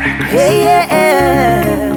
Hey, yeah.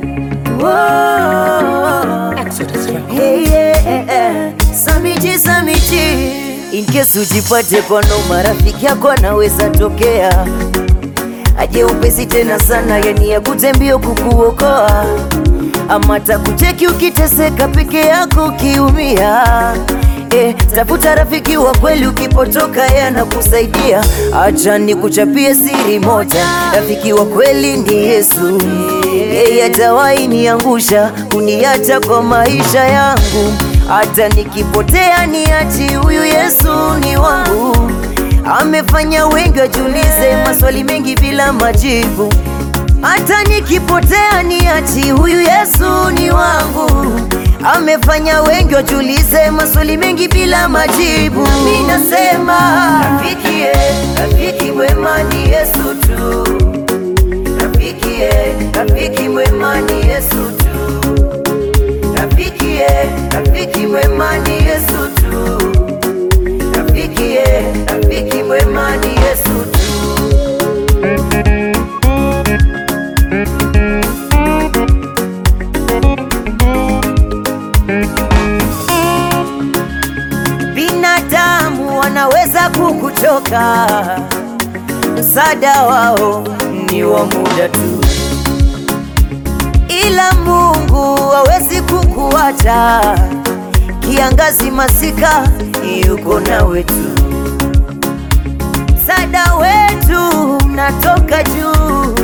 Whoa. Hey, yeah. Samiji, Samiji. In case ujipate kono marafiki yako anaweza tokea aje upesi tena sana, yani ya kutembio kukuokoa, ama takucheki ukiteseka peke yako ukiumia. Eh, tafuta rafiki wa kweli, ukipotoka yeye anakusaidia. Acha nikuchapie siri moja, rafiki wa kweli ni Yesu. Yeye hatawahi niangusha, kuniacha kwa maisha yangu. Hata nikipotea niachi, huyu Yesu ni wangu. Amefanya wengi wajiulize maswali mengi bila majibu. Hata nikipotea niachi, huyu Yesu ni wangu. Amefanya wengi wajiulize maswali mengi bila majibu. Mimi nasema rafiki, eh, rafiki mwema ni Yesu tu. Rafiki, eh, rafiki mwema ni Yesu tu. Rafiki, eh, rafiki mwema ni Yesu tu. Rafiki, eh, rafiki mwema ni Yesu tu. Binadamu wanaweza kukuchoka, msaada wao ni wa muda tu, ila Mungu hawezi kukuacha. Kiangazi, masika, yuko nawe tu. Msaada wetu natoka juu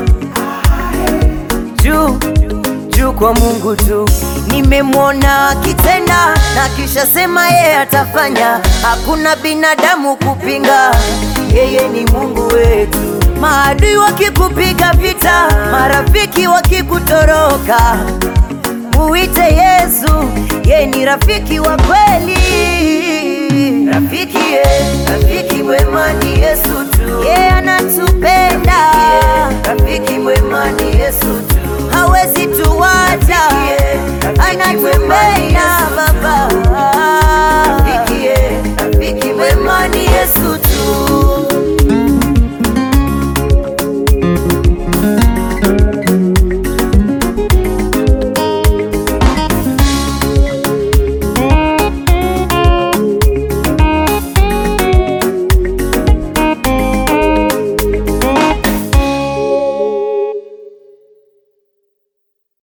juu juu kwa Mungu tu. Nimemwona akitenda na kisha sema yeye atafanya, hakuna binadamu kupinga, yeye ni Mungu wetu. Maadui wakikupiga vita, marafiki wakikutoroka, muite Yesu, yeye ni rafiki wa kweli. Rafiki ye, rafiki